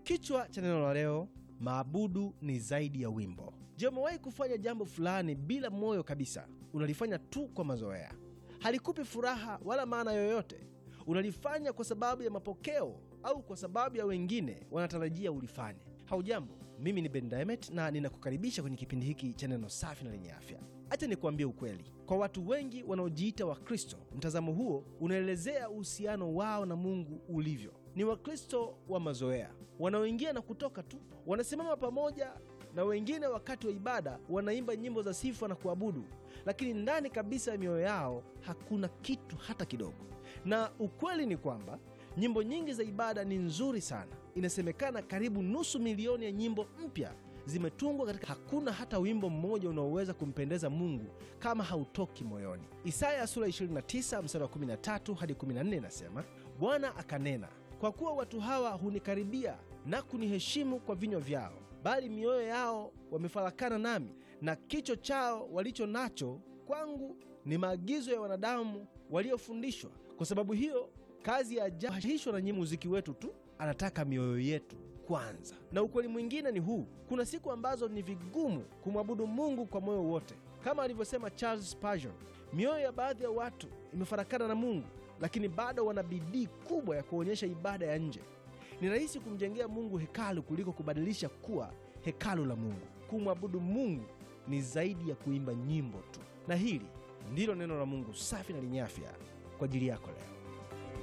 Kichwa cha neno la leo, maabudu ni zaidi ya wimbo. Je, umewahi kufanya jambo fulani bila moyo kabisa? Unalifanya tu kwa mazoea, halikupi furaha wala maana yoyote. Unalifanya kwa sababu ya mapokeo au kwa sababu ya wengine wanatarajia ulifanye. Haujambo, mimi ni Ben Diamond na ninakukaribisha kwenye kipindi hiki cha neno safi na lenye afya. Acha nikuambie ukweli, kwa watu wengi wanaojiita Wakristo, mtazamo huo unaelezea uhusiano wao na Mungu ulivyo. Ni Wakristo wa mazoea wanaoingia na kutoka tu, wanasimama pamoja na wengine wakati wa ibada, wanaimba nyimbo za sifa na kuabudu, lakini ndani kabisa ya mioyo yao hakuna kitu hata kidogo. Na ukweli ni kwamba nyimbo nyingi za ibada ni nzuri sana. Inasemekana karibu nusu milioni ya nyimbo mpya zimetungwa katika, hakuna hata wimbo mmoja unaoweza kumpendeza Mungu kama hautoki moyoni. Isaya sura 29 mstari wa 13 hadi 14 inasema, Bwana akanena, kwa kuwa watu hawa hunikaribia na kuniheshimu kwa vinywa vyao, bali mioyo yao wamefarakana nami, na kicho chao walicho nacho kwangu ni maagizo ya wanadamu waliofundishwa. Kwa sababu hiyo kazi ya ajabu haishwa na nyimbo muziki wetu tu, anataka mioyo yetu kwanza. Na ukweli mwingine ni huu: kuna siku ambazo ni vigumu kumwabudu Mungu kwa moyo wote, kama alivyosema Charles Spurgeon, mioyo ya baadhi ya watu imefarakana na Mungu, lakini bado wana bidii kubwa ya kuonyesha ibada ya nje. Ni rahisi kumjengea Mungu hekalu kuliko kubadilisha kuwa hekalu la Mungu. Kumwabudu Mungu ni zaidi ya kuimba nyimbo tu, na hili ndilo neno la Mungu safi na lenye afya kwa ajili yako leo.